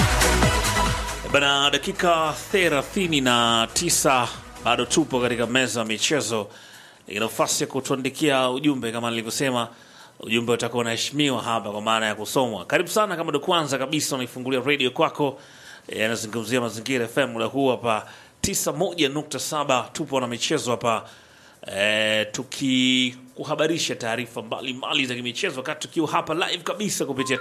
Bana, dakika 39 bado tupo katika meza ya michezo. Ina nafasi ya kutuandikia ujumbe kama nilivyosema, ujumbe utakuwa unaheshimiwa hapa kwa maana ya kusomwa. Karibu sana, kama ndo kwanza kabisa unaifungulia radio kwako, yanazungumzia Mazingira FM muda huu hapa 91.7, tupo na michezo hapa e, tukikuhabarisha taarifa mbalimbali za kimichezo wakati tukiwa hapa live kabisa kupitia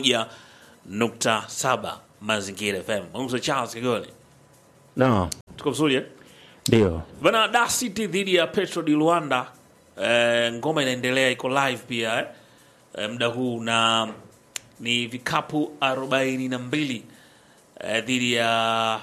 91.7 Mazingira FM. Mwanzo Charles Kigole. No, Tuko vizuri eh? ndio Bana Dar City dhidi ya Petro di Luanda. Eh, ngoma inaendelea iko live pia eh? Eh, muda huu na ni vikapu 42 eh, dhidi ya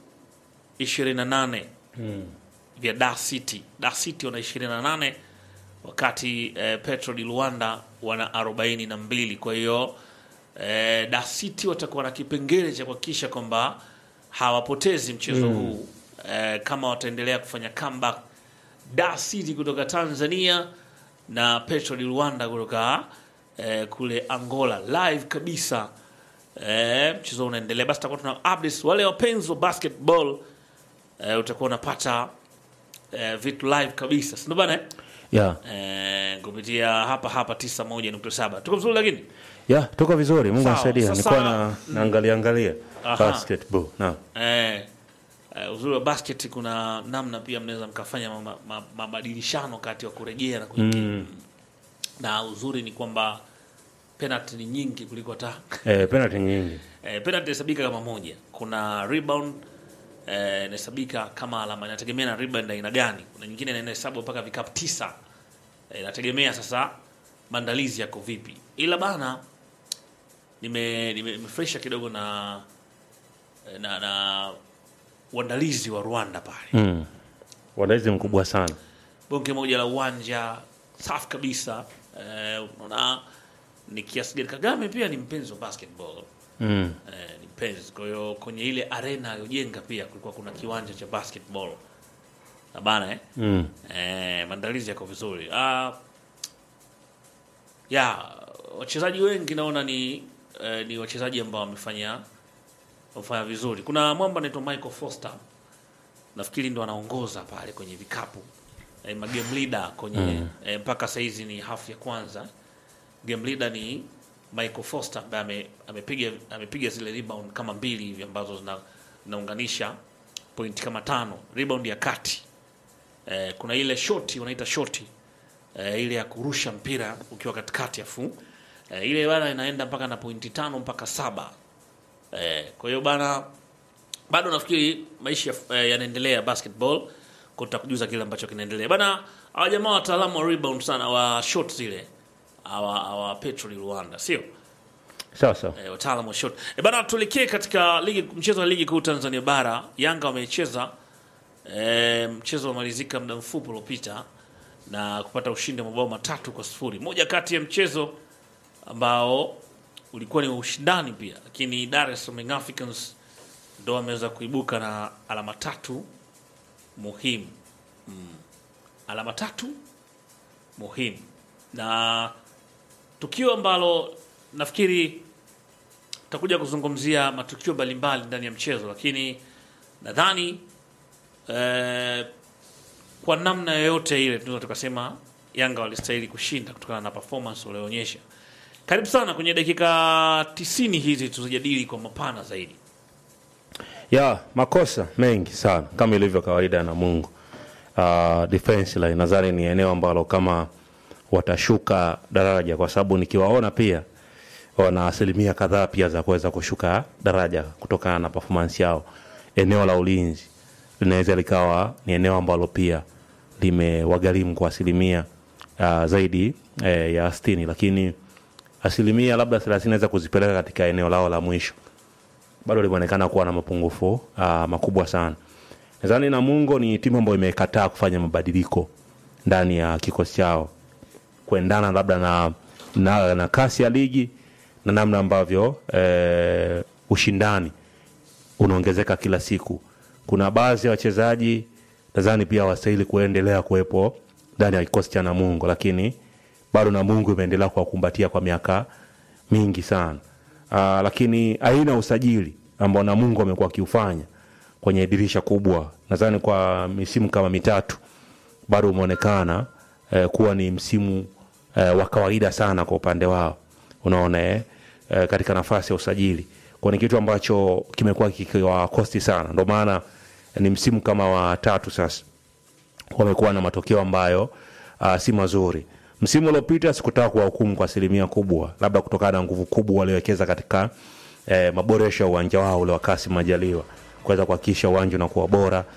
28 vya Dar City. Dar City wana 28 wakati eh, Petro di Luanda wana 42. Kwa hiyo eh, Dar City watakuwa na kipengele cha kuhakikisha kwamba hawapotezi mchezo huu eh, kama wataendelea kufanya comeback. Dar City kutoka Tanzania na Petro di Luanda kutoka eh, kule Angola live kabisa. Eh, mchezo unaendelea, basi tutakuwa tuna updates. Wale wapenzi wa basketball eh, utakuwa unapata eh, vitu live kabisa, si ndio bana eh? ya Eh, kupitia hapa hapa 91.7 tuko vizuri, lakini ya tuko vizuri, Mungu Sawa, anasaidia. sasa- Nilikuwa na naangalia angalia Aha. basketball na eh, eh, uzuri wa basket kuna namna pia mnaweza mkafanya ma- ma- mabadilishano kati ya kurejea na kuingia mm, na uzuri ni kwamba penalty ni nyingi kuliko hata eh, penalty nyingi eh, penalty inahesabika kama moja. Kuna rebound eh, inahesabika kama alama, inategemea na rebound aina gani. Kuna nyingine inahesabu mpaka vikapu tisa eh, inategemea sasa maandalizi yako vipi, ila bana nime nime- nimefresha kidogo na na na uandalizi wa Rwanda pale mm. Wadaizi mkubwa sana bonge moja la uwanja safi kabisa. Eh, unaona ni kiasi gani Kagame pia ni mpenzi wa basketball mm. eh, ni mpenzi. Kwa hiyo kwenye ile arena aliyojenga pia kulikuwa kuna kiwanja cha basketball na bana eh? Mm. Eh, maandalizi yako vizuri. Ah, ya wachezaji wengi naona ni eh, ni wachezaji ambao wamefanya wamefanya vizuri. Kuna mwamba anaitwa Michael Foster, nafikiri ndo anaongoza pale kwenye vikapu eh, ma game leader kwenye eh, mpaka saizi ni half ya kwanza. Game leader ni Michael Foster ambaye ame- amepiga amepiga zile rebound kama mbili hivi ambazo zina zinaunganisha point kama tano, rebound ya kati eh, kuna ile shoti wanaita shoti eh, ile ya kurusha mpira ukiwa katikati afu eh, ile bana inaenda mpaka na pointi tano mpaka saba eh, kwa hiyo bana bado nafikiri maisha eh, yanaendelea basketball kwa tutakujuza kile ambacho kinaendelea bana hawa jamaa wataalamu wa rebound sana wa shot zile hawa hawa Petro di Rwanda sio sawa sawa eh, wataalamu wa shot e bana tuelekee katika ligi mchezo wa ligi kuu Tanzania bara Yanga wamecheza e, mchezo umalizika muda mfupi uliopita na kupata ushindi wa mabao matatu kwa sifuri moja kati ya mchezo ambao ulikuwa ni wa ushindani pia lakini Dar es Salaam Young Africans ndo wameweza kuibuka na alama tatu muhimu mm. alama tatu muhimu na tukio ambalo nafikiri tutakuja kuzungumzia matukio mbalimbali ndani ya mchezo, lakini nadhani eh, kwa namna yoyote ile tunaweza tukasema Yanga walistahili kushinda kutokana na performance walioonyesha. Karibu sana kwenye dakika tisini hizi tuzijadili kwa mapana zaidi. ya makosa mengi sana kama ilivyo kawaida na Mungu. Uh, defense line nadhani ni eneo ambalo kama watashuka daraja, kwa sababu nikiwaona pia wana asilimia kadhaa pia za kuweza kushuka daraja kutokana na performance yao. Eneo la ulinzi linaweza likawa ni eneo ambalo pia limewagharimu kwa asilimia uh, zaidi eh, ya sitini, lakini asilimia labda thelathini naweza kuzipeleka katika eneo lao la mwisho bado limeonekana kuwa na mapungufu uh, makubwa sana. Nadhani Namungo ni timu ambayo imekataa kufanya mabadiliko ndani ya kikosi chao kuendana labda na, na, na kasi ya ligi na namna ambavyo eh, ushindani unaongezeka kila siku. Kuna baadhi ya wachezaji nadhani pia wastahili kuendelea kuwepo ndani ya kikosi cha Namungo, lakini bado Namungo imeendelea kuwakumbatia kwa miaka mingi sana. Uh, lakini aina ya usajili ambao Namungo amekuwa akiufanya kwenye dirisha kubwa, nadhani kwa misimu kama mitatu bado umeonekana eh, kuwa ni msimu eh, wa kawaida sana kwa upande wao, unaona eh, eh, katika nafasi ya usajili, kwa ni kitu ambacho kimekuwa kikiwakosti sana, ndio maana eh, ni msimu kama wa tatu sasa wamekuwa na matokeo ambayo uh, si mazuri. Msimu uliopita sikutaka kuwahukumu kwa asilimia kubwa, labda kutokana na nguvu kubwa waliowekeza katika eh, maboresho ya uwanja wao ule wa Kassim Majaliwa kuweza kuhakikisha uwanja unakuwa bora